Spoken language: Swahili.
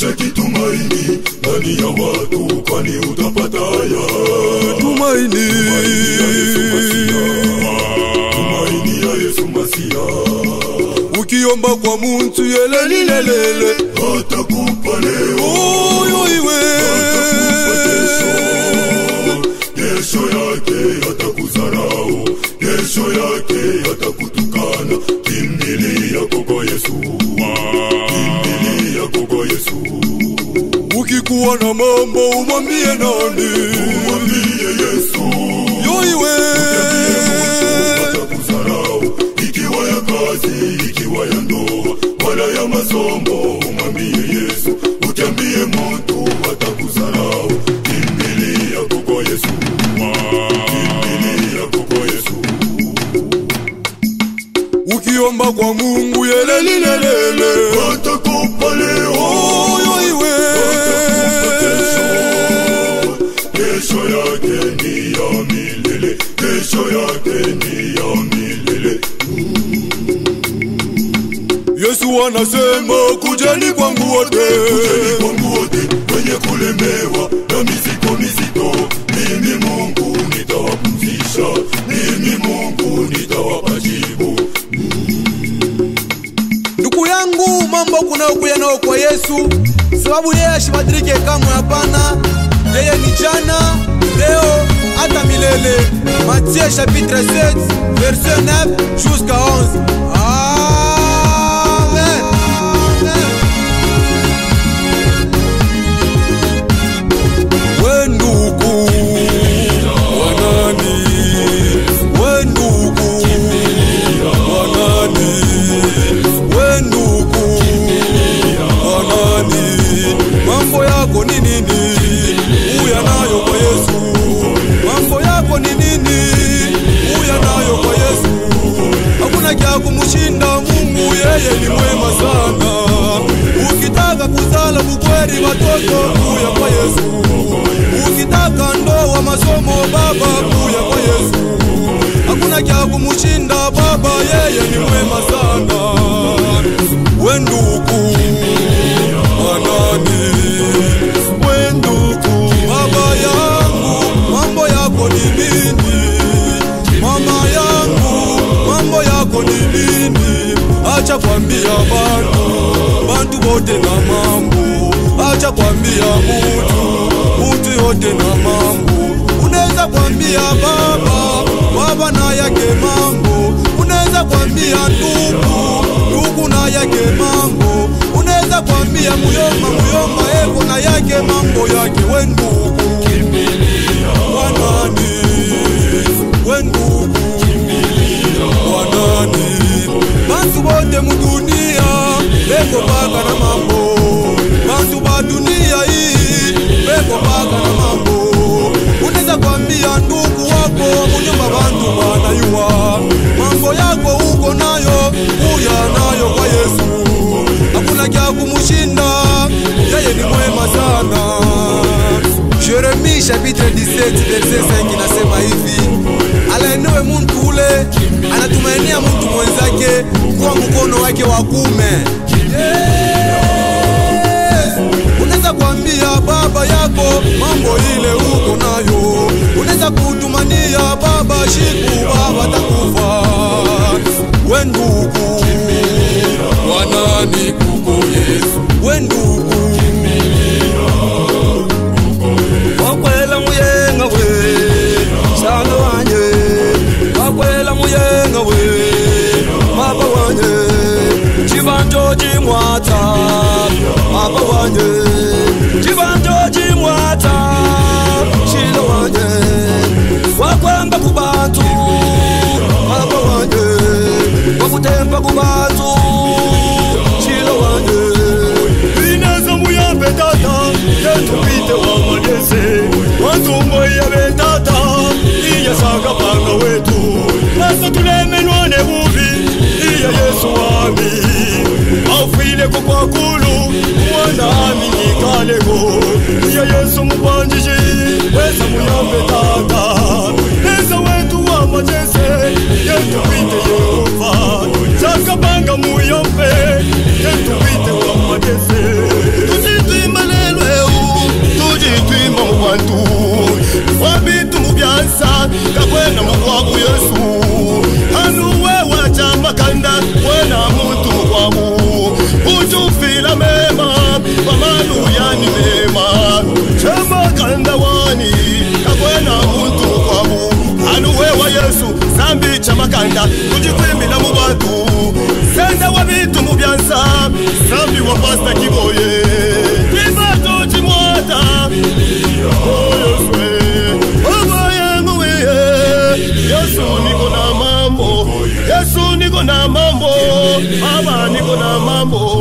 usiweke tumaini ndani ya watu, kwani utapata haya. tumaini Tumaini ya Yesu Masia ukiomba kwa muntu yelelilelele atakupa leo, oyo iwe kesho yake atakudharau, kesho yake atakutukana. Kimbilia kwa Yesu, kimbilia kwa Yesu, ukikuwa na mambo umwambie nani mwambie Yesu yo iwe atakudharau, ikiwa ya kazi, ikiwa ya ndoa, wala ya masomo, umwambie Yesu, utambie mtu atakudharau. Kimbilia kwa Yesu, kimbilia kwa Yesu. ukiomba kwa mungu yelelilelele Atakupa leo, oyo iwe kesho yake ni ya milele, kesho yake ni ya milele. yesu anasema kujeni kwangu wote Kujeni kwangu wote wenye kulemewa na mizigo mizito, mimi Mungu nitawapumzisha, mimi Mungu nitawapa jibu. ndugu yangu mambo kunayokuya nayo kwa yesu sababu yeye ashibadilike kamwe hapana yeye ni jana leo hata milele matie chapitre 7 verset 9 jusqu'à 11 amen we ndugu wanani we ndugu wanani we ndugu wanani mambo yako ni nini uya nayo kwa yesu mambo yako ni nini uya nayo kwa yesu hakuna kya kumushinda mungu yeye ni mwema sana ukitaka kuzala bukweri watoto kuya kwa yesu ukitaka ndoa masomo baba kuya kwa yesu hakuna kya kumushinda baba yeye ni mwema sana we ndugu wanani we ndugu baba yangu mambo yako ni nini mama yangu mambo yako ni nini acha kwambia bantu bantu bote na mambo acha kwambia mutu mutu yote na mambo unaweza kwambia baba baba na yake mambo unaweza kwambia ndugu ndugu na yake mambo unaweza kwambia muyoma muyoma eko na yake mambo yake we ndugu wanani we ndugu wanani bantu bote mudunia beko baka na mambo bantu ba dunia hii beko baka na mambo unaweza kwambia ndugu wako munyumba bantu banayuwa mambo yako uko nayo uya nayo kwa yesu hakuna kya kumushinda yeye ni mwema sana Jeremie chapitre 17 verset 5 inasema hivi, alaaniwe muntu ule anatumainia muntu mwenzake kwa mkono wake wa kume. Yes! Unaweza kuambia baba yako mambo ile uko nayo, unaweza kutumania baba shiku baba takufa. We ndugu wanani kuko Yesu, we ndugu wakwela muyenga we sana wanje wakwela muyenga we papa wanje chivanjo chimwata papa wanje chivanjo chimwata shilo wanje wakwamba kubantu papa wanje wakutemba kubantu shilo banda kucikwimila mu bantu sende wa bitu mu byansa sambi wa pasta kiboye twimbato cimwata oyoswe oboyenguwiye yesu niko na mambo yesu niko na mambo baba niko na mambo